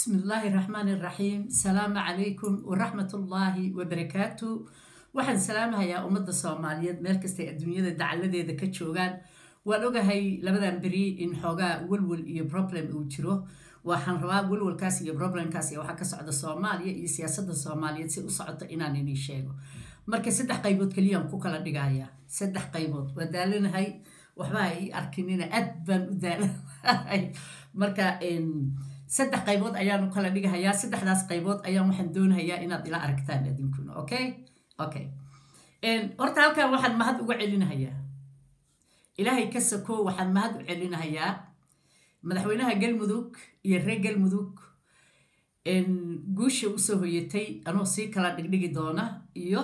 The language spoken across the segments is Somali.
بسم الله الرحمن الرحيم السلام عليكم ورحمة الله وبركاته waxaan salaamahayaa ummadda soomaaliyeed meel kastay adduunyada dacaladeeda ka joogaan waan ogahay labadan beri in xoogaa welwel iyo problem uu jiro waxaan rabaa welwelkaas iyo problemkaas iyo waxaa ka socda soomaaliya iyo siyaasadda soomaaliyeed si u socoto inaan inii sheego marka saddex qaybood keliyaan ku kala dhigayaa saddex qaybood waa daalanahay waxba ii arkinina aad baan u daalanahay marka saddex qaybood ayaan u kala dhigahayaa saddexdaas qaybood ayaan waxaan doonahayaa inaad ila aragtaan adinkuna okay okay horta halkan waxaan mahad uga celinahayaa ilaahay ka sako waxaan mahad u celinahayaa madaxweynaha galmudug iyo reer galmudug guusha usoo hoyatay anuu sii kala dhigdhigi doona iyo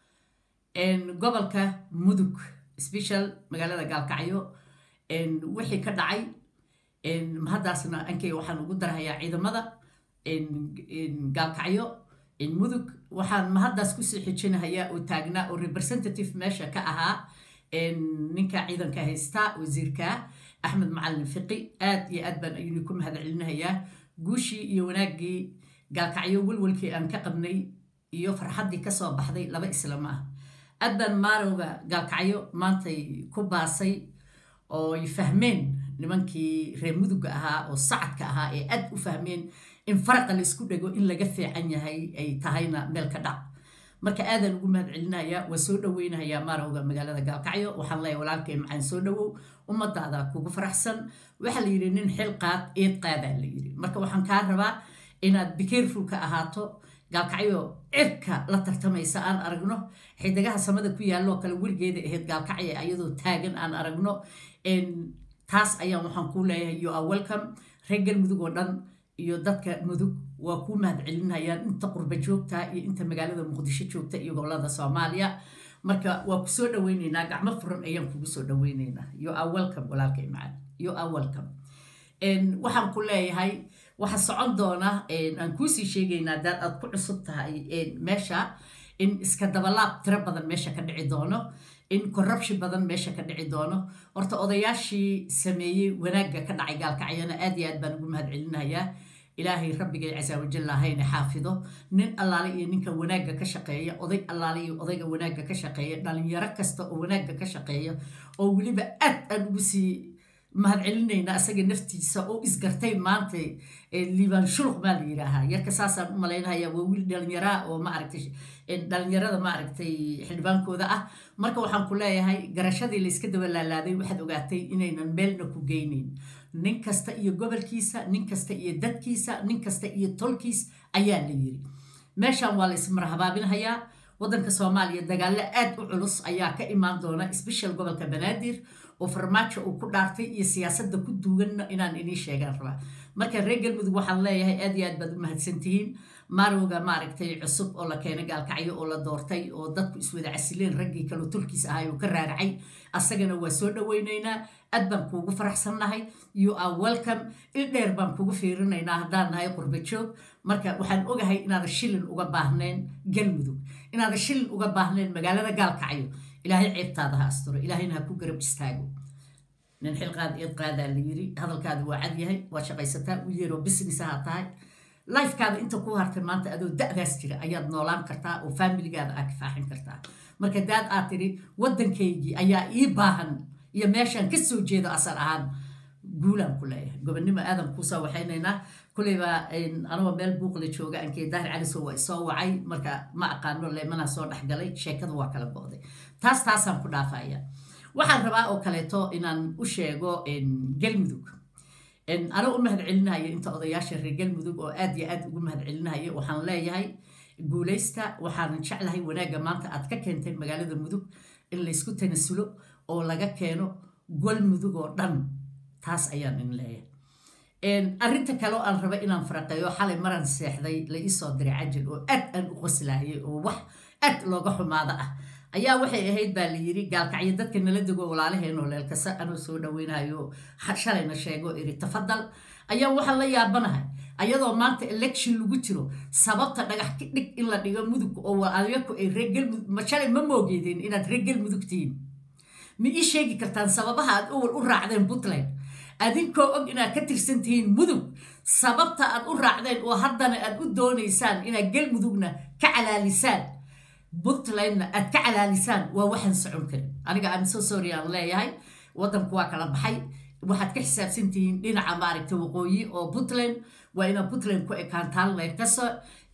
gobolka mudug special magaalada gaalkacyo wixii ka dhacay mahaddaasna ankeyga waxaan ugu darahayaa ciidamada gaalkacyo mudug waxaan mahaddaas kusii xijinahayaa oo taagnaa oo representative meesha ka ahaa ninka ciidanka haysta wasiirka axmed macalin fiqi aad iyo aad baan ayuni ku mahad celinahayaa guushii iyo wanaaggii gaalkacyo welwelkii aan ka qabnay iyo farxaddii kasoo baxday laba islama ah aad baan maarowga gaalkacyo maantay ku baasay ooy fahmeen nimankii reer mudugga ahaa oo sacadka ahaa ee aad u fahmeen in faraqa la isku dhego in laga fiican yahay ay tahayna meel ka dhac marka aadaan ugu mahad celinayaa waa soo dhoweynahayaa maarowga magaalada gaalkacyo waxaan leeyahay walaalkay macaan soo dhowow ummadaada kugu faraxsan waxaa la yidhi nin xil qaad eed qaadaa la yidhi marka waxaan kaa rabaa inaad bicareful ka ahaato gaalkacyo cirka la tartamaysa aan aragno xidigaha samada ku yaalloo kale weligeeda ahayd gaalkacyo ayadoo taagan aan aragno taas ayaan waxaan kuu leeyahay you are welcome reer galmudug oo dhan iyo dadka mudug waa kuu mahad celinayaan inta qurba joogta iyo inta magaalada muqdisho joogta iyo gobolada soomaaliya marka waa kusoo dhaweyneynaa gacmo furan ayaan kugu soo dhaweyneynaa you are welcome walaalkay macaan you are welcome waxaan ku leeyahay waxaa socon doona aan kuusii sheegaynaa daad aad ku cusub tahay meesha in iska dabalaab tiro badan meesha ka dhici doono in corruption badan meesha ka dhici doono horta odayaashii sameeyey wanaagga ka dhacay gaalkacyana aad iyo aad baan ugu mahad celinayaa ilaahay rabbigay casa wajal hayna xaafido nin allaale iyo ninka wanaagga ka shaqeeya oday allaale iyo odayga wanaagga ka shaqeeya dhalinyaro kasta oo wanaagga ka shaqeeya oo weliba aad aan ugu sii mahad celinayna asaga naftiisa oo isgartay maanta liibaan shuluq baa la yidhaahaa yarka saasaan u malaynaya waa wiil dhalinyaraa oo maaragtay dhalinyarada maaragtay xildhibaankooda ah marka waxaan ku leeyahay garashadii layska daba laalaaday waxaad ogaatay inaynan meelna ku geynayn nin kasta iyo gobolkiisa nin kasta iyo dadkiisa nin kasta iyo tolkiis ayaa la yiri meeshan waa la ismarhabaabinhayaa waddanka soomaaliya dagaallo aad u culus ayaa ka imaan doona special gobolka banaadir oo farmaajo uu ku dhaartay iyo siyaasadda ku duuganna inaan inii sheegaan rabaa marka reer galmudug waxaan leeyahay aad iyo aad baad u mahadsantihiin maarowga maaragtay cusub oo la keenay gaalkacyo oo la doortay oo dadku iswada casileen raggii kaloo tulkiis ahay oo ka raaracay asagana waa soo dhoweynaynaa aad baan kuugu faraxsannahay you are welcome il dheer baan kugu fiirinaynaa haddaan nahay qurba joog marka waxaan ogahay inaada shilin uga baahnayn galmudug inaada shilin uga baahnayn magaalada gaalkacyo ilaahay ceebtaada ha asturo ilaahayna ha ku garab istaago nin xilqaad eed qaadaa la yiri hadalkaada waa cad yahay waa shaqaysataa u yeeroo business ha tahay lifekaada inta ku hartay maanta adoo da-daas jira ayaad noolaan kartaa oo faamiligaada aad kifaaxin kartaa marka daad aad tiri waddankaygii ayaa ii baahan iyo meeshaan ka soo jeedo asal ahaan guulaan ku leeyahay gobonnimo aadan kuusoo waxaynaynaa kuleyba anagoo meel buuqla jooga ankee daahir caliso waa isoo wacay marka ma aqaano leemanaa soo dhexgalay sheekada waa kala go-day taas taasaan ku dhaafaya waxaan rabaa oo kaleeto inaan u sheego galmudug anoo u mahad celinayo inta odayaasha reer galmudug oo aad iyo aad ugu mahad celinayo waxaan leeyahay guulaysta waxaanan jeclahay wanaagga maanta aad ka keentay magaalada mudug in laysku tanasulo oo laga keeno galmudug oo dhan taas ayaan in leeyahay arrinta kale oo aan raba inaan faraqeeyo xalay maran seexday la iisoo diray cajal oo aad aan u qoslaayay oo wax aad looga xumaado ah ayaa waxay ahayd baa la yiri gaalkacyo dadka nala dego walaalaheenoo leelkasa anuu soo dhaweynayo shalayna sheego iri tafadal ayaa waxaan la yaabanahay ayadoo maanta election lagu jiro sababta dhagax dhig in la dhigo mudug oo ayaku ay reer galmudug ma shalay ma moogeedeen inaad reer galmudug tihiin ma ii sheegi kartaan sababaha aad owal u raacdeen puntland adinkoo og inaad ka tirsan tihiin mudug sababta aad u raacdeen oo haddana aad u doonaysaan inaad galmudugna ka calaalisaan puntlandna aad ka calaalisaan waa waxaan socon karin aniga aan soo sorry aan leeyahay waddanku waa kala baxay waxaad ka xisaabsan tihiin dhinaca maaragta waqooyi oo puntland waa inaad puntland ku ekaantaan leerkaso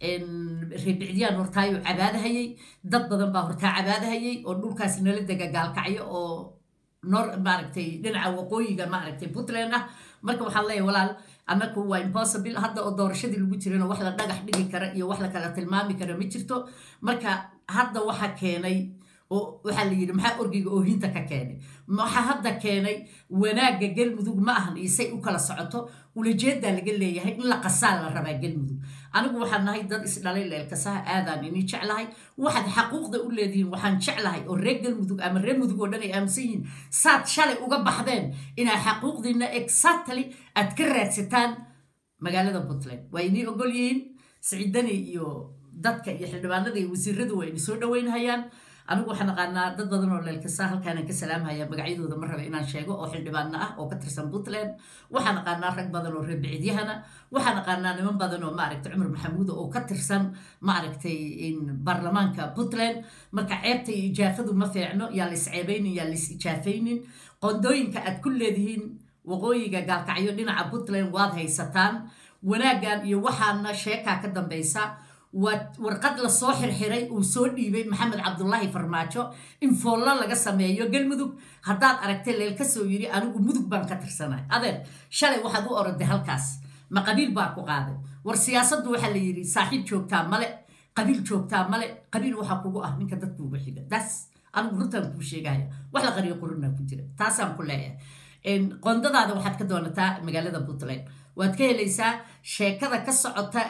reebicdiyaan hortaayo cabaadahayay dad badan baa hortaa cabaadahayay oo dhulkaas nala dega gaalkacyo oo nor maaragtay dhinaca waqooyiga maaragtay puntland ah marka waxaan leeyahay walaal annaku waa impossible hadda oo doorashadii lagu jirano wax la dhagax dhigi kara iyo wax la kala tilmaami kara ma jirto marka hadda waxa keenay oo waxaa la yidhi maxaa orgiga oohinta ka keenay waxaa hadda keenay wanaagga galmudug ma ahan isay u kala socoto ulajeedaa laga leeyahay in la qasaa la rabaa galmudug anigu waxaan nahay dad isdhalay leelkasaha aadaan inii jeclahay waxaad xaquuqda u leedihiin waxaan jeclahay oo reer galmudug ama reer mudug oo dhan ay aaminsan yihiin saad shalay uga baxdeen inaad xaquuqdiina exactly aad ka raadsataan magaalada puntland waa inii ogol yihiin siciidani iyo dadka iyo xildhibaanada iyo wasiiradu waa ini soo dhaweynhayaan anigu waxaan aqaanaa dad badan oo leelkasa halkaanaan ka salaamhaya magacyadooda ma raba inaan sheego oo xildhibaano ah oo ka tirsan puntland waxaan aqaanaa rag badan oo reer bicidyahana waxaan aqaanaa niman badan oo maaragtay cumar maxamuud oo ka tirsan maaragtay baarlamaanka puntland marka ceebta iyo ijaafadu ma fiicno yaa lais ceebaynin yaa lais ijaafaynin qondooyinka aad ku leedihiin waqooyiga gaalkacyo dhinaca puntland waad haysataan wanaaggan iyo waxaana sheekaa ka dambaysa waa warqad lasoo xirxiray uu soo dhiibay maxamed cabdulaahi farmaajo in foollo laga sameeyo galmudug haddaad aragtay leel ka soo yiri anigu mudug baan ka tirsanay adeer shalay waxaad u oroday halkaas ma qabiil baa ku qaaday war siyaasaddu waxaa la yidhi saaxiib joogtaa male qabiil joogtaa male qabiil waxaa kugu ah ninka dadkuuga xiga daas anigu runtaan kuu sheegaya wax la qariyo qurunaa ku jira taasaan ku leeyahay qondadaada waxaad ka doonataa magaalada puntland waad ka helaysaa sheekada ka socota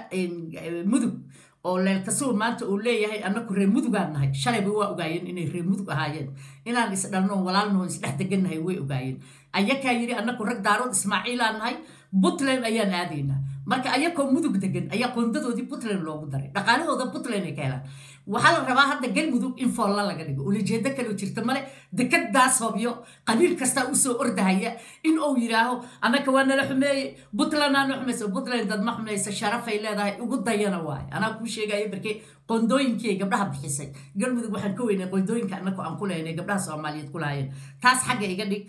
mudug oo leelkasuw maanta uu leeyahay annaku reer mudugaan nahay shalayba waa ogaayeen inay reer mudug ahaayeen inaan isdhalno walaalnoo isdhex degannahay way ogaayeen ayakaa yidhi annaku rag daarood ismaaciilaan nahay puntland ayaan aadaynaa marka ayakoo mudug degan ayaa qoondadoodii puntland loogu daray dhaqaalahooda puntland ay ka helaan waxaa la rabaa hadda galmudug in foolla laga dhigo ulajeedo kaloo jirta male dekadaas hobyo qabiil kastaa usoo ordahaya in uu yidhaaho annaka waa nala xumeeye puntland aana xumaysa puntland dad ma xumaysa sharafay leedahay ugu dayana waaye anaa kuu sheegaya barkee qondooyinkii ay gabdhaha bixisay galmudug waxaan ka weynay qondooyinka annaku aan ku lahaynay gabdhaha soomaaliyeed ku lahaayeen taas xagga iga dhig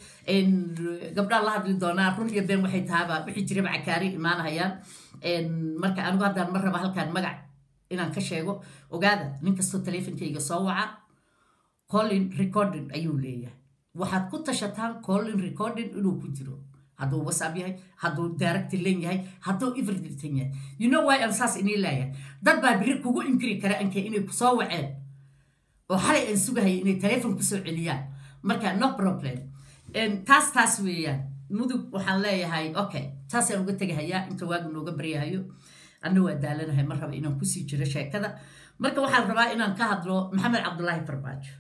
gabdhaha la hadli doonaa run iyo been waxay tahaaba wixii jiraba cakaari imaanahayaan marka anigu haddaan ma raba halkaan magac inaan ka sheego ogaada nin kastoo taleefonkayga soo waca collin recording ayuu leeyahay waxaad ku tashataan collin recording inuu ku jiro hadduu whatsapp yahay hadduu direct len yahay hadduu everything yahay you know why aan saas inii leeyahay dad baa biri kugu inkiri kara anke inay kusoo waceen oo xalay aan sugahaya inay taleefon kusoo celiyaan marka no problem taas taas weeyaan mudug waxaan leeyahay okay taasaan uga tegahayaa inta waagu nooga baryahayo anna waa daalanahay ma raba inaan kusii jiro sheekada marka waxaan rabaa inaan ka hadlo maxamed cabdulaahi farmaajo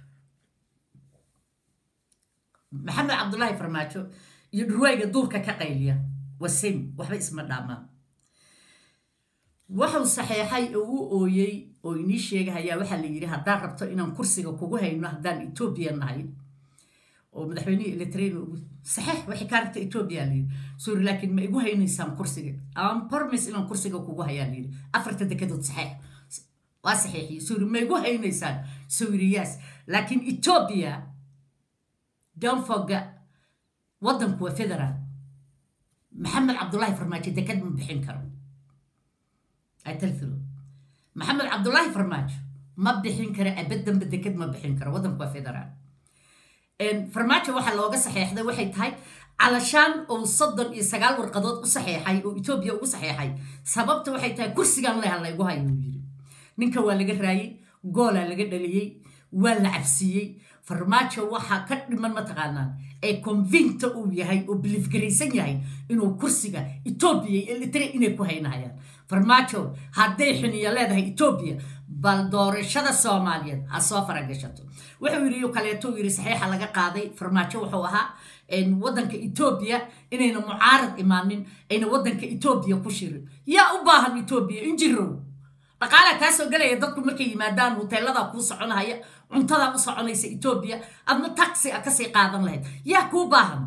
maxamed cabdulaahi farmaajo iyo dhurwaayga duurka ka qayliya wasim waxba isma dhaamaan wuxuu saxeexay oo u ooyey oo inii sheegahayaa waxaa la yidhi haddaan rabto inaan kursiga kugu hayno haddaan etoobiya nahay oo madaxweynihii eletreen saxeex waxay kaa rabta etoobiya la yidhi suuri laakiin ma igu haynaysaan kursiga aan bormis inaan kursiga kugu hayaa la yidhi afarta dekedood saxeex waa saxeexiyey suuri ma igu haynaysaan suuri yes laakiin etoobiya don't forget waddanku waa federaal maxamed cabdulaahi farmaajo deked ma bixin karo atalfilo maxamed cabdulaahi farmaajo ma bixin karo abaddanba deked ma bixin karo waddanku waa federaal farmaajo waxaa looga saxeexday waxay tahay calashaan oo soddon iyo sagaal warqadood u saxeexay oo etoobiya ugu saxeexay sababta waxay tahay kursigan leha laygu hayo uu yidhi ninka waa laga raayey goolaa laga dhaliyey waa la cabsiiyey farmaajo waxaa ka dhiman mataqaanaan ee convinta uu yahay oo bilifgaraysan yahay inuu kursiga etoobiya iyo elitre inay ku haynahayaan farmaajo hadday xiniyo leedahay etoobiya bal doorashada soomaaliyeed ha soo faragashato wuxuu yidhi kaleeto yidhi saxiixa laga qaaday farmaajo wuxuu ahaa waddanka etoobiya inayna mucaarad imaanin ayna waddanka etoobiya ku shirin yaa u baahan etoobiya injirow dhaqaalaa kaa soo gelaya dadku markay yimaadaan hoteeladaa kuu soconahaya cuntadaa u soconaysa etoobiya adna taxi a kasii qaadan lahayd yaa kuu baahan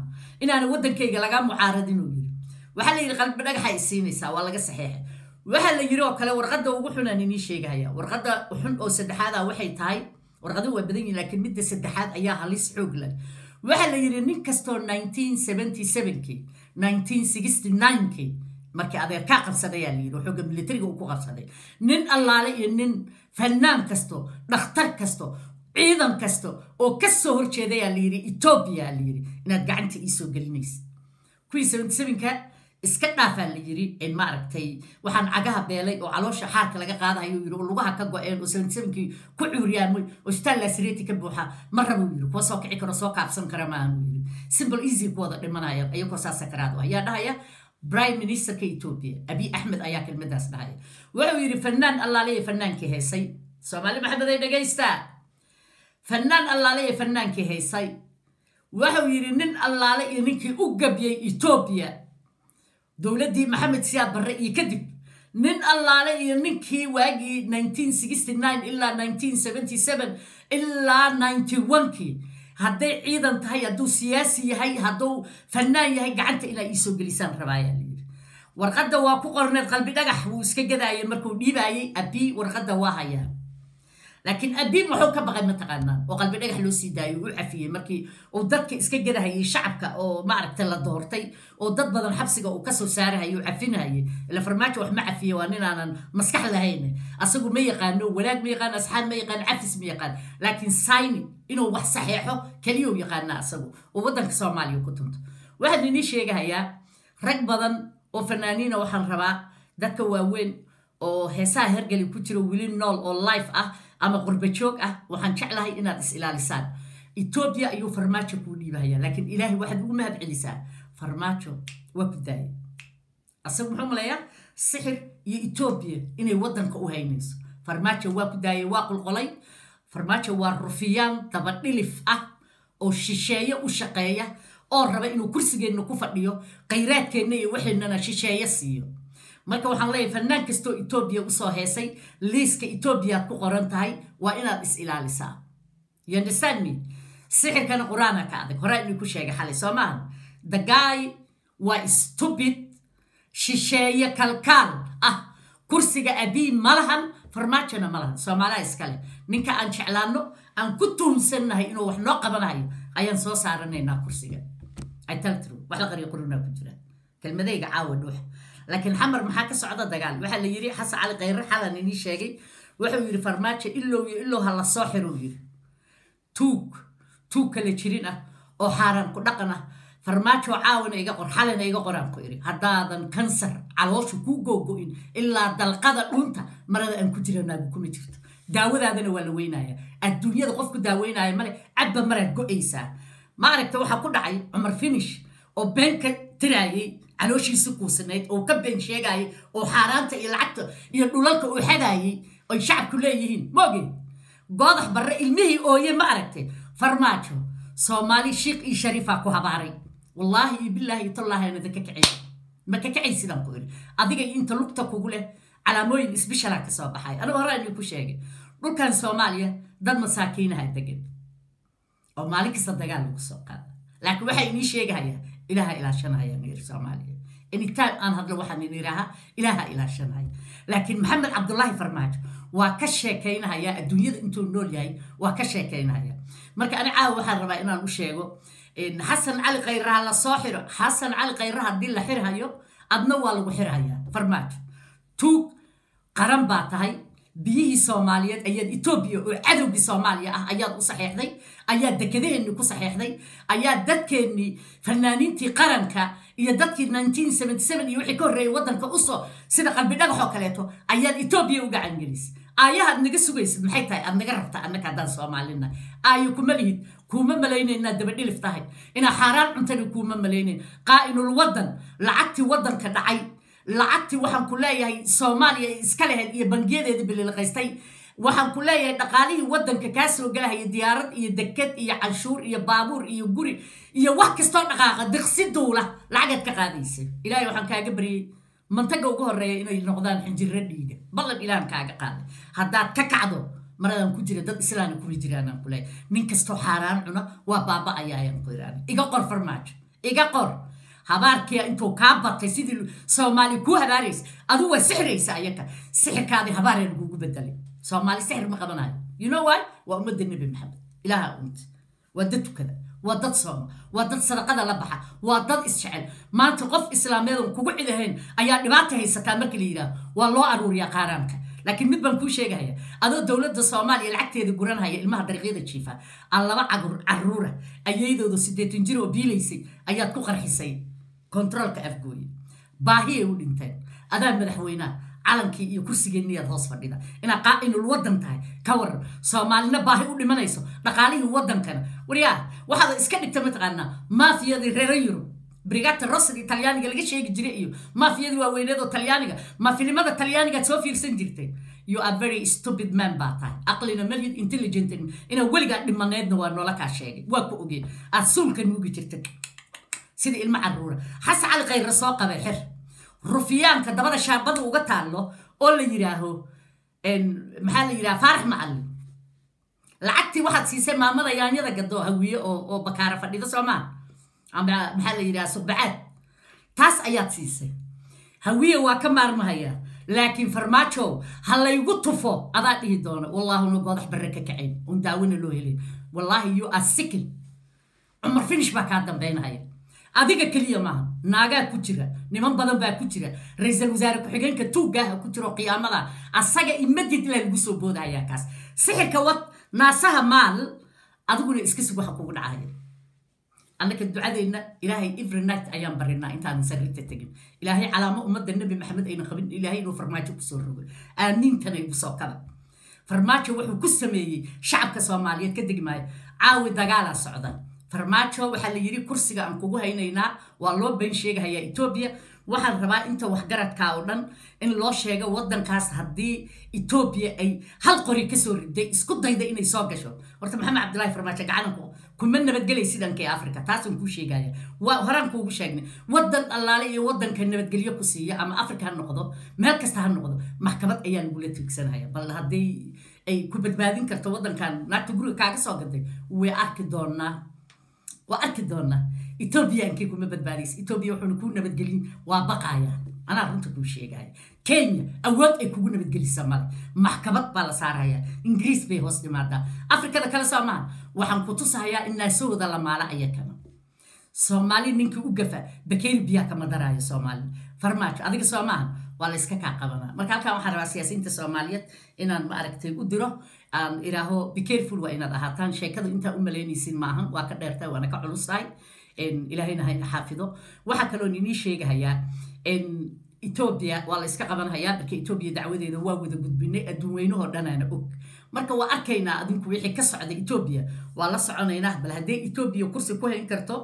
inaana waddankayga lagaa mucaaradin uu yiri waxaa la yidhi qalbi dhagaxa ay siinaysaa waa laga saxeexay waxaa la yidhi oo kale warqadda ugu xunaan inii sheegahaya warqadda xun oo saddexaada waxay tahay warqadu waa badan yihin laakiin midda saddexaad ayaa halis xoog leh waxaa la yidhi nin kastoo kii kii markii adeerkaa qabsadayaa la yidhi xooga militariga uu ku qabsaday nin allaale iyo nin fannaan kasto dhakhtar kasto ciidan kasta oo ka soo horjeedayaa la yidhi etoobiya la yidhi inaad gacanta iisoo gelinaysa kuwii ka iska dhaafaa la yidhi maaragtay waxaan cagaha beelay oo caloosha xaarka laga qaadahayo yidhi oo lugaha ka go-een oo kii ku cuuriyaamay oo isbitaal laasireti ka buuxa ma rabuu yidhi kuwa soo kici karo soo kaabsan kara maahan uu yidhi simple easy ku wada dhimanaya iyagoo saa sakaraad ayaa dhahaya prime ministerka etoobiya abiy axmed ayaa kelmadaas dhahaya wuxuu yidhi fanaan allaale iyo fanaankii heysay soomaali maxamed ay dhagaystaa fanaan allaale iyo fanaankii heysay wuxuu yidhi nin allaale iyo ninkii u gabyay etoobiya dowladdii maxamed siyaad barre iyo kadib nin allaale iyo ninkii waagii ilaa ilaa kii hadday ciidan tahay hadduu siyaasi yahay hadduu fannaan yahay gacanta inaa iisoo gelisaan rabaayaa layidhi warqadda waa ku qorneed qalbi dhagax wuu iska gadaayay markuu dhiibaayay abii warqadda waa hayaa laakiin abii muxuu ka baqay mataqaanaa oo qalbi dhagax loo sii daayay uu cafiyey markii uu dadka iska gadahayay shacabka oo maaragta la doortay oo dad badan xabsiga uu kasoo saarahayay uu cafinahayay ila farmaajo wax ma cafiye waa ninaanan maskax lahayn asagu ma yaqaano wanaag ma yaqaan asxaab ma yaqaan cafis ma yaqaan laakiin sayni inuu wax saxeexo keliyuu yaqaana asagu oo waddanka soomaaliya ku tunto waxaan inii sheegahayaa rag badan oo fanaaniina waxaan rabaa dadka waaweyn oo heesaha hergeli ku jiro weli nool oo life ah ama qurbajoog ah waxaan jeclahay inaad is ilaalisaan etoobiya ayuu farmaajo kuu dhiibahaya laakiin ilaahay waxaad ugu mahad celisaa farmaajo waa ku daaya asagu muxuu maleeyaa sixir iyo etoobiya inay waddanka u haynayso farmaajo waa ku daayay waa qulqolay farmaajo waa rufiyaan dabadhilif ah oo shisheeye u shaqeeya oo raba inuu kursigeenna ku fadhiyo khayraadkeenna iyo waxaynana shisheeye siiyo marka waxaan leeyahay fannaan kastoo etoobiya usoo heesay liiska etoobiyaad ku qoran tahay waa inaad is ilaalisaa yondestandme sixirkana qur-aana ka adag horaa inuu ku sheegay xalay soo maahan the guy waa stupid shisheeye kalkaal ah kursiga abii malahan farmaajona malahan soomaaliha iskale ninka aan jeclaano aan ku tuhumsannahay inuu wax noo qabanayo ayaan soo saaranaynaa kursiga italtru wax la qariyo qurunaa ku jira kelmadayga caawa dhuux laakiin xamar maxaa ka socda dagaal waxaa la yidhi xasan cali khayre xalan inii sheegay wuxuu yidhi farmaajo ilow iyo ilow ha la soo xiruu yidhi tuug tuug kala jirin ah oo xaaraan ku dhaqan ah farmaajo caawana iga qor xalina iga qoraan ku idhi haddaadan kansar caloosha kuu googo-in ilaa dalqada dhunta marada aan ku jiranaagu kuma jirto daawadaadana waa la weynaya adduunyada qofku daaweynaya male cabba maraad go-aysaa ma aragta waxaa ku dhacay cumar finish oo beenka tiraayay calooshiisi kuusanayd oo ka been sheegayay oo xaaraanta iyo lacagta iyo dhulalka uu xadaayay ay shacabku leeyihiin maogeen goodax barre ilmihii ooye ma aragtay farmaajo soomaali shiikh iyo shariifaa ku habaaray wallaahi iyo bilaahi iyo tallaahi anada ka kacay ma ka kacay sidaan ku idhi adiga inta lugta kugu leh calaamooyin isbishalaa ka soo baxay anigu hore inuu ku sheegay dhulkan soomaaliya dad masaakiinaha degan oo maalin kasta dagaal lagu soo qaada laakiin waxaa inii sheegahayaa ilaaha ilaashanaya nir soomaaliya anytime aan hadlo waxaan in idhaahaa ilaaha ilaashanaya laakiin maxamed cabdulaahi farmaajo waa ka sheekaynahaya adduunyada intuu nool yahay waa ka sheekaynahaya marka ani caawa waxaan rabaa inaan u sheego xasan cali khayraha la soo xiro xasan cali khayraha haddii la xirhayo adna waa lagu xirhayaa farmaajo tuug qaran baa tahay biyihii soomaaliyeed ayaad etoobiya oo cadowgii soomaaliya ah ayaad u saxeexday ayaad dekedaheennii ku saxeexday ayaad dadkeennii fanaaniintii qaranka iyo dadkii iyo wixii ka horreeyay waddanka usoo sida qalbi dhagaxoo kaleeto ayaad etoobiya u gacangelisay aayahaad naga sugaysid maxay tahay aad naga rabta annaka haddaan soomaalina aayo kuma lihid kuuma malaynayn inaad dabadhilif tahay inaa xaaraan cuntani kuuma malaynayn qaa'inul waddan lacagtii waddanka dhacay lacagtii waxaan ku leeyahay soomaaliya iska lahayd iyo bangiyadeeda bililqaystay waxaan ku leeyahay dhaqaalihii waddanka kaa soo galahaya diyaarad iyo deked iyo canshuur iyo baabuur iyo guri iyo wax kastoo dhaqaaqa diqsi duula lacagaad ka qaadaysa ilaahay waxaan kaaga baryey mantaga ugu horeeya inay noqdaan xinjiro dhiiga ballan ilaahan kaaga qaaday haddaad ka kacdo maradaan ku jira dad islaana kula jiraanaan ku leeyahay nin kastoo xaaraan cuna waa baaba ayaa ayaan ku iraan iga qor farmaajo iga qor habaarkia intuu kaa batay sidii soomaali kuu habaaraysa aduu waa sixiraysa ayaka sixirkaadii habaaree lagugu bedelay soomaali sixir ma qabanayo you know why waa ummadda nebi maxamed ilaaha unta waa dad tukada waa dad sooma waa dad sadaqada la baxa waa dad isjecel maanta qof islaameedan kugu cidahayn ayaa dhibaata haysataa marka la yidhaaho waa loo aruuriyaa qaaraanka laakiin mid baan kuu sheegahaya adoo dowladda soomaaliya lacagteeda guranhaya ilmaha dariiqyada jiifa aan laba caruura ayaydooda siddeetan jir oo biilaysay ayaad ku qarxisay kontaroolka afgooye baahiyay u dhinteen adaa madaxweynaha calankii iyo kursigeenniyaad hoos fadhida inaad qaa'inul waddan tahay ka waran soomaalina baahi u dhimanayso dhaqaalihii waddankana waryaa waxaad iska dhigta mataqaanaa maafiyadii reero yurub brigata rosad talyaaniga laga sheegi jiray iyo maafiyadii waaweyneed oo talyaaniga ma filimada talyaanigaad soo fiirsan jirtay you are very stupid man baa tahay aqlina malid intelligent inaa weligaa dhimaneedna waa noola kaa sheegay waa ku ogeen aad suulka nuugi jirta sida ilmo caruura xasan cali khayra soo qabay xer rufiyaanka dabada shaabada uga taallo oo la yidhaaho maxaa la yidhaha faarax macallin lacagtii waxaad siisay maamada yaanyada gado hawiye oo bakaara fadhida soomaa ama maxaa la yidhaha subacaad taas ayaad siisay hawiye waa ka maarmahayaa laakiin farmaajo ha laygu tufo adaa dhihi doona wallaahuna goodax barre ka kacayn un daawina loo helin wallaahi you are sickle cumar finish baa kaa dambaynahaya adiga keliya maaha naagaa ku jira niman badan baa ku jira ra-iisul wasaare ku-xigeenka tuugaaha ku jiro qiyaamada asaga imadid ilaa lagu soo boodahayaa kaas sixirka wad naasaha maal adiguna iska sug waxa kugu dhacaya annaka ducadeenna ilaahay every night ayaan barinaa intaanan sariirta tegin ilaahay calaamo ummadda nebi maxamed ayna qabin ilaahay inuu farmaajo kusoo rogo aamiintana igu soo kaba farmaajo wuxuu ku sameeyey shacabka soomaaliyeed ka degi maayo caawi dagaalaa socda farmaajo waxaa la yidhi kursiga aan kugu haynaynaa waa loo been sheegahayaa etoobiya waxaan rabaa inta waxgaradkaa oo dhan in loo sheego waddankaas haddii etoobiya ay hal qori kasoo riday isku dayda inay soo gasho horta maxamed cabdillaahi farmaajo gacananku kuma nabadgelay sidankii africa taasaan kuu sheegaya waa horaan kuugu sheegnay waddan allaale iyo waddanka nabadgelyo ku siiya ama africa ha noqdo meel kasta ha noqdo maxkamad ayaa lagula tigsanaya bal haddii ay ku badbaadin karto waddankan naagta guriga kaaga soo gaday way arki doonaa waa arki doonaa etoobiyankii kuma badbaadaysa etoobiya wuxuuna kuu nabadgelin waa baqaya anaa runta kuu sheegaya kenya awood ay kugu nabadgelisa male maxkamad baa la saaraya ingiriis bay hoos dhimaadaa afrikada kale soo maaha waxaan ku tusahayaa in naasahooda la maala aya kama soomaali ninkii u gafa bakeeri biyaa kama daraayo soomaali farmaajo adiga soo maaha waa la iska kaa qabanaa marka halkan waxaan rabaa siyaasiyiinta soomaaliyeed inaan ma aragtay u diro aan idhaaho be careful waa inaad ahaataan sheekada intaa u malaynaysin maahan waa ka dheertahay waana ka culustahay ilaahayna hayna xaafido waxaa kaloon inii sheegahayaa etoobiya waa la iska qabanhayaa marka etoobiya dacwadeeda waa wada gudbinay adduun weynahoo dhanaana og marka waa arkaynaa adinku wixii ka socda etoobiya waa la soconaynaa bal haddee etoobiya kursi ku hayn karto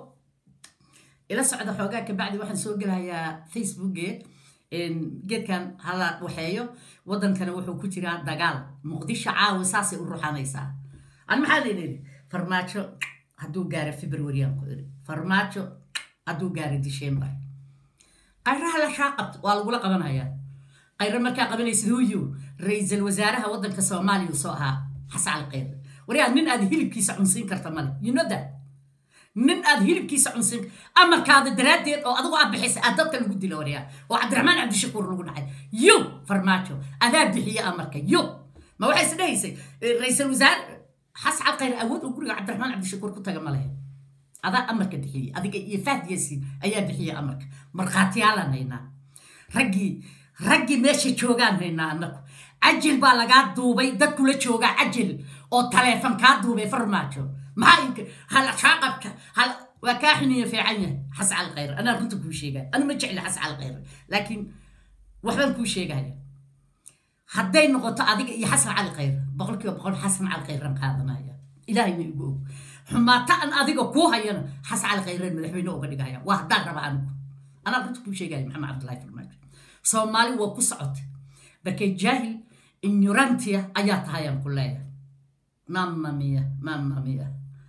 ila socda xoogaa kabacdi waxaan soo gelahayaa facebooke geedkan hala waxeeyo waddankana wuxuu ku jiraa dagaal muqdisho caawa saasay u ruxanaysaa an maxaa laydhi farmaajo hadduu gaaro februaryan ku iri farmaajo hadduu gaaro december qayraha la shaa qabto waa lagula qabanhayaa qayro markaa qabanaysid huyo ra-iisul wasaaraha waddanka soomaaliya soo ahaa xasan cali qayre waryaa nin aad hilibkiisa cunsiin karta male you know that nin aad hilibkiisa cunsin amarkaada daraaddeed oo adigu aad bixisa aad dadka lagu dilo waryaa oo cabdiraxmaan cabdishakuur lagu dhacay yo farmaajo adaa bixiye amarka yo ma waxay is dhahaysay ra-iisul wasaare xasan cali khayr awood oo guriga cabdiraxmaan cabdishakuur ku taga ma lehe adaa amarka bixiyey adiga iyo fahd yaasiin ayaa bixiye amarka markhaatiyaalaan haynaa raggii raggii meesha joogaan haynaa annagu cajil baa lagaa duubay dad kula joogaa cajil oo taleefon kaa duubay farmaajo maxaa inka hala kaa qabta hala waa kaa xiniya fiican yahay xas cal khayr anaa runta kuu sheegaya anu ma jecli xas cal khayr laakiin waxbaan kuu sheegaya hadday noqoto adiga iyo xasan cali khayr boqolkiiba boqol xasan cali khayran qaadanaya ilaahayna igu og xumaata an adiga kuu hayana xasan cali khayran madaxweyne uga dhigaya waa haddaan raba anigu anaa runta kuu sheegaya maxamed cabdullahi farmaajo soomaali waa ku socota barkay jaahil ignorantia ayaa tahayaan ku leeyahay mamma mia mamma mia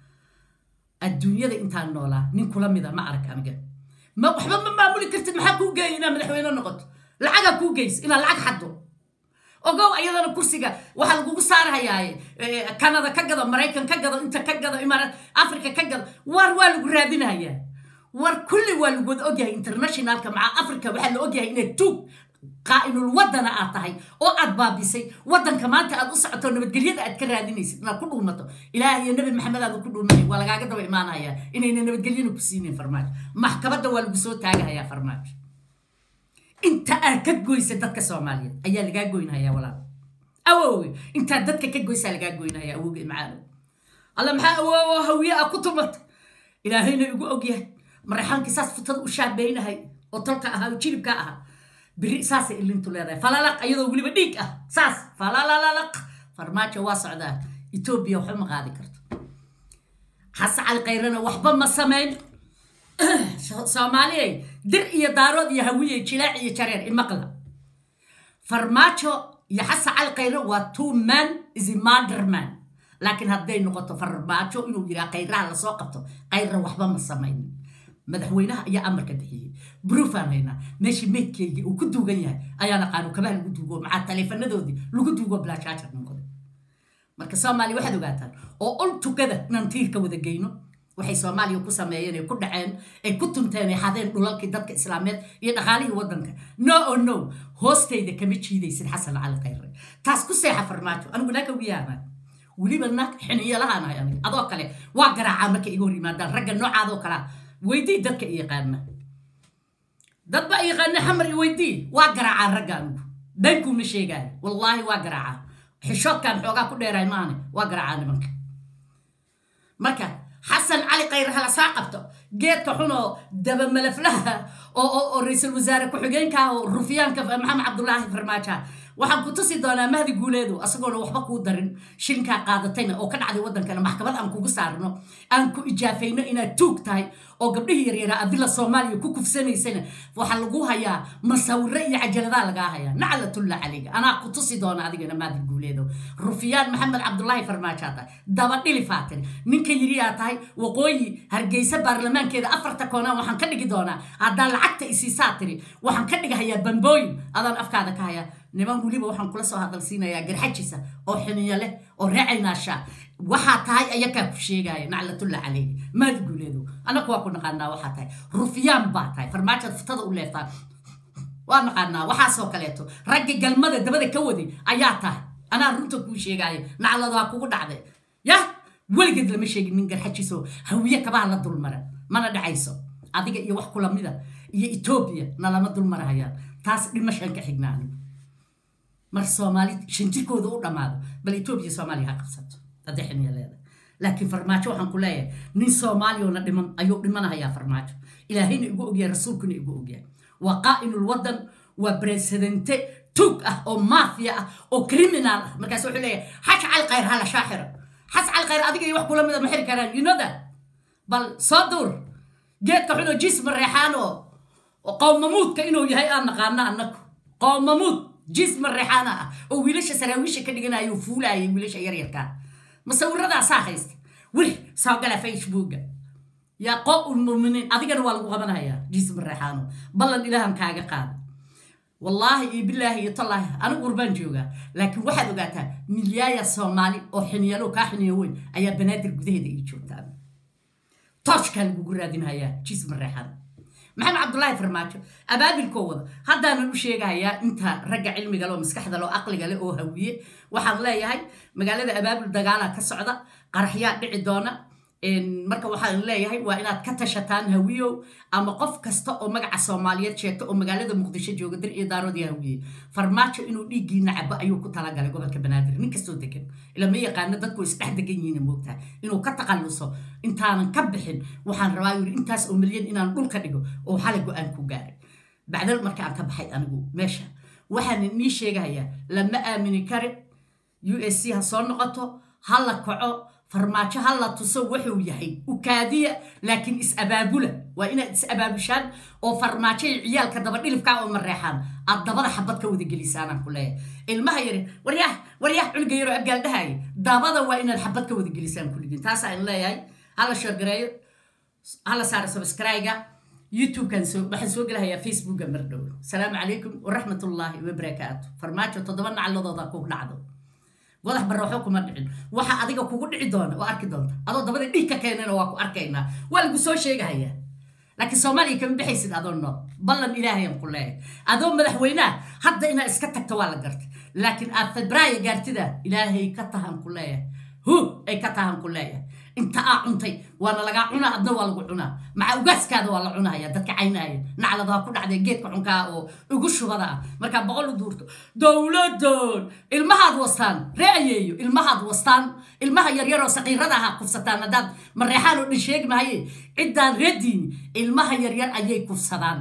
adduunyada intaan noolaa nin kula mida ma arag aniga ma waxba ma maamuli kartid maxaa kuu geeya inaad madaxweyne noqoto lacagaa kuu geysa inaad lacag xaddo ogow ayadana kursiga waxaa lagugu saarahayaaye canada ka gado maraykan ka gado inta ka gado imaaraat africa ka gado waar waa lagu raadinayaa war kulli waa lagu wada ogyahay internationalka maca africa waxaa la ogyahay inay tuug qaa'inul wadana aad tahay oo aad baabisay waddanka maanta aad u socoto nabadgelyada aad ka raadinaysid inaad ku dhuumato ilaah iyo nabi maxamed aad ku dhuumanay waa lagaaga daba imaanaya inayna nabadgelyana ku siinin farmaajo maxkamadda waa lagu soo taagahayaa farmaajo inta aad ka goysa dadka soomaaliyeed ayaa lagaa goynhayaa walaal awowe intaad dadka ka goysaa lagaa goynhayaa awowge macaano alla maxaa awoowo hawiye ah ku tumata ilaahayna igu ogyahay maraxaankii saas futada u shaabeynahay oo tolka ahaa oo jilibka ahaa biri saasay ilintu leedahay falalaq iyadoo weliba dhiig ah saas falalalaq farmaajo waa socdaa etoobiya waxba ma qaadi karto xase cali kayrana waxba ma samayn soomaaliyay dir iyo daarood iyo hawiye jilaac iyo jareer imaqla farmaajo iyo xase cali kayre waa two man is a mother man laakiin hadday noqoto farmaajo inuu yiraa kayraha lasoo qabto kayra waxba ma samaynin madaxweynaha ayaa amarka bixiyey bruufaan haynaa meeshii meydkeygii uu ku duugan yahay ayaana qaanu kabaha lagu duugo macaa taleefanadoodii lagu duugo blaashaajar noqday marka soomaaliya waxaad ogaataan oo ol tukada inaan tiirka wada geyno waxay soomaaliya ku sameeyeen ay ku dhaceen ay ku tunteen ay xadeen dhulalkii dadka islaameed iyo dhaqaalihii waddanka no o no hoostayda kama jiidaysid xasan cali khayre taas ku seexa farmaajo anigu naaka wiyaana weliba naag xiniyalahaanahay aniga adoo kale waa garaacaa marka iga hor yimaadaan ragga noocaadoo kalea weydii dadka i yaqaana dad baa yaqaana xamar i weydii waa garaacaa ragga anigu dankuuma sheegaayo wallaahi waa garaacaa xishoodkan xoogaa ku dheeraay maane waa garaacaa nimanka marka xasan cali khayre hala saa qabto geedka xun oo dabamalaflaha oo ra-iisul wasaare ku-xigeenka oo rufyaanka maxamed cabdulaahi farmaaja waxaan ku tusi doonaa mahdi guuleedu asagoona waxba kuu darin shilinkaa qaadatayna oo ka dhacday waddankana maxkamad aan kugu saarno aan ku ijaafayno inaad tuug tahay oo gabdhihii yaryaraa adila soomaaliya ku kufsanaysana waxaa lagu hayaa masawiro iyo cajaladaa lagaa hayaa naclatullah calayga anaa ku tusi doona adigana mahdi guuleedo rufyaan maxamed cabdulaahi farmaajaa tahay dabadhilifaa tiri ninka yiriyaa tahay waqooyi hargeysa baarlamaankeeda afarta koonaan waxaan ka dhigi doonaa haddaan lacagta isiisaa tiri waxaan ka dhigahayaa bambooyin adaan afkaada ka hayaa niman weliba waxaan kula soo hadalsiinayaa garxajisa oo xiniyo leh oo reecaynaasha waxaa tahay ayakaa ku sheegaya naclatullah calayhi maadi guuleedo annaku waa ku naqaanaa waxaa tahay rufyaan baa tahay farmaajaad futada u leeftaa waa naqaanaa waxaasoo kaleeto raggi galmada dabada ka waday ayaa tahay anaa runta kuu sheegaayo nacladaa kugu dhacday yah weligeed lama sheegin nin garxajiso hawiye kabaha la dulmara mana dhacayso adiga iyo wax kulamida iyo etoobiya nalama dulmarahayaan taas dhimashaan ka xignaani mar soomaali shanjirkooda u dhammaado bal etoobiya soomaaliya ha qabsato hadday xiniya leedahay laakiin farmaajo waxaan ku leeyahay nin soomaaliyona dhiman ayuu dhimanahayaa farmaajo ilaahayna igu ogyahay rasuulkuna igu ogyahay waa qaa'inul waddan waa presidente tug ah oo maafiya ah oo criminal ah markaas wuxuu leeyahay xaj cal khayr hala shaaxira xas cal khayr adiga iyo wax kula mida ma xiri karaan you know that bal soo duur geedka xunoo jisma reexaan oo qowmamuudka inuu yahay aan naqaano annagu qowmamuud jisma reexaana ah oo wiilasha saraawiisha ka dhiganayo fuulaayay wiilasha yaryarkaa masawiradaasaa haysta weli soo gala facebooka yaa qoo ulmuminiin adigana waa lagu qabanayaa jisma reexaano ballan ilaahan kaaga qaada wallaahi iyo bilaahi iyo tallaahi anigu urbaan joogaa laakiin waxaad ogaataa milyaaya soomaali oo xiniyalo kaa xiniyo weyn ayaa banaadir gudaheeda ii joogtaa tooshkaa lagugu raadinhayaa jisma reexaan maxamed cabdulaahi farmaajo abaabilkoo wada haddaanan u sheegahayaa inta ragga cilmiga le oo maskaxda le oo aqliga leh oo hawiye waxaan leeyahay magaalada abaabil dagaalaa ka socda qaraxyaa dhici doona marka waxaan leeyahay waa inaad ka tashataan hawiyow ama qof kasta oo magaca soomaaliyeed sheegta oo magaalada muqdisho jooga dir iyo daaroodii hawiye farmaajo inuu dhiiggiina cabo ayuu ku talagalay gobolka banaadir nin kastoo degan ila ma yaqaano dadku isdhex degan yihiin moogtaha inuu ka taqalluso intaanan ka bixin waxaan rabaa yuri intaas oo milyan inaan dhulka dhigo oo xalay go-aan ku gaaray bacdal marka aan ka baxay anigu meesha waxaan nii sheegahayaa lama aamini kare u s c ha soo noqoto ha la kaco farmaajo ha la tuso wuxuu yahay ukaadiya laakiin is-abaabula waa inaad is-abaabushaan oo farmaajo iyo ciyaalka dabadhilibkaa oo mareexaan aad dabada xabad ka wada gelisaanaan ku leeyahay ilmaha yari waryaah waryaah culiga yaroo abgaaldhahaaya dabada waa inaad xabad ka wada gelisaan kulligiin taasaa in leeyahay hala sheergareeyo hala saaro subscribe-ga youtube-kan waxaan soo gelahayaa facebooka mardhow asalaamu calaykum waraxmatullaahi wabarakaatu farmaajo toddoba nacladooda ku dhacdo godax barooxo kuma dhicin waxa adiga kugu dhici doona oo arki doonta adoo dabada dhiig ka keenana waa ku arkaynaa waa lagu soo sheegahayaa laakiin soomaaliya kama baxaysid adoo nool ballan ilaahayaan ku leeyahay adoo madaxweynaha hadda inaad iska tagto waa la gartay laakiin aad febraayo gaartida ilaahay ka tahan ku leeyahay hu ay ka tahan ku leeyahay inta aa cuntay waana lagaa cunaa adna waa lagu cunaa maca ugaaskaada waa la cunaya dadka caynaya nacladaha ku dhacday geedka cunkaa oo ugu shubada ah markaa boqol u duurto dowladoon ilmahaad wastaan ree ayeeyo ilmahaad wastaan ilmaha yaryaroo saqiirada aha kufsataan haddaad mareexaan oo dhan sheegi mahaye ciddaan reediini ilmaha yaryar ayay kufsadaan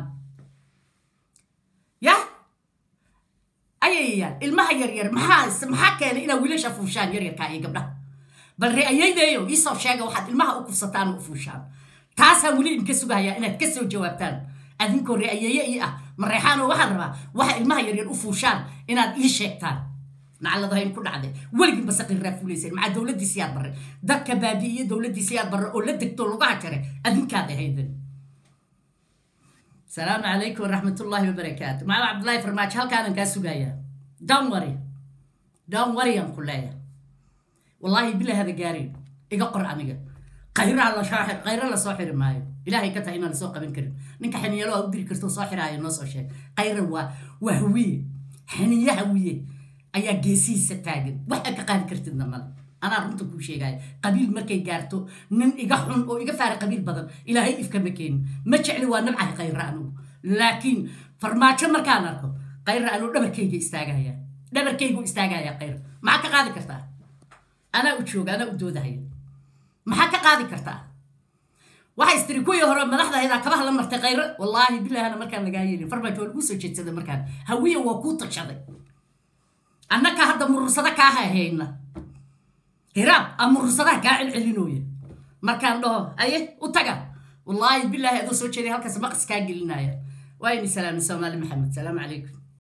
yah ayayayaan ilmaha yaryar maxaa maxaa keenay inaa wiilasha fuushaan yaryarkaa iyo gabdhaha bal re'ayaydeeyo iisoo sheega waxaad ilmaha u kufsataan u fuushaan taasaan weli idinka sugahayaa inaad ka soo jawaabtaan adinkoo re'ayeeye ii ah mareexaanoo waxaan rabaa waxa ilmaha yaryar u fuushaan inaad ii sheegtaan nacladahayn ku dhacday weligin basaqiirraa fuulayseen maxaa dowladdii siyaad barre dadka baabi'iye dowladdii siyaad barre oo la degto lugaha jaray adinkaad ahayden salaamu calaykum waraxmatullaahi wabarakaatu macala cabdullaahi farmaajo halkaanan kaa sugayaa down worry down worry aan ku leeyahay wallaahi bila hada gaarin iga qor aniga qayraa la soo qayra la soo xiri maayo ilaahay ka tahay inaan lasoo qaban karin ninka xaniyalo aa u diri karto soo xiraayo noo soo sheeg qayra waa waa hawiye xaniye hawiye ayaa geesihiisa taagan waxa ka qaadi kartidna male anaa runta kuu sheegaya qabiil markay gaarto nin iga xun oo iga faara qabiil badan ilaahay ifkama keenin ma jecli waa nabcahay qayra anugu laakiin farmaajo markaan arko qayra anuu dhabarkayga istaagaya dhabarkaygu istaagaya qayra maxaa ka qaadi kartaa anaa u jooga anaa u doodahaya maxaa ka qaadi kartaa waxay istiri kuwii hore madaxdahaydaa kabaha la martay khayro wallaahi bilahana markaan lagaa yeelin farmaajo waa laguu soo jeedsaday markaan hawiya waa kuu tashaday annaka hadda murursada kaa hahayna hiraab aa murursadaha kaa celcelinooya markaan dhaho aye u taga wallaahi bilaahi adoo soo jeeday halkaas maqas kaa gelinaya waa ini salaami soomaali maxamed salaamu calaykum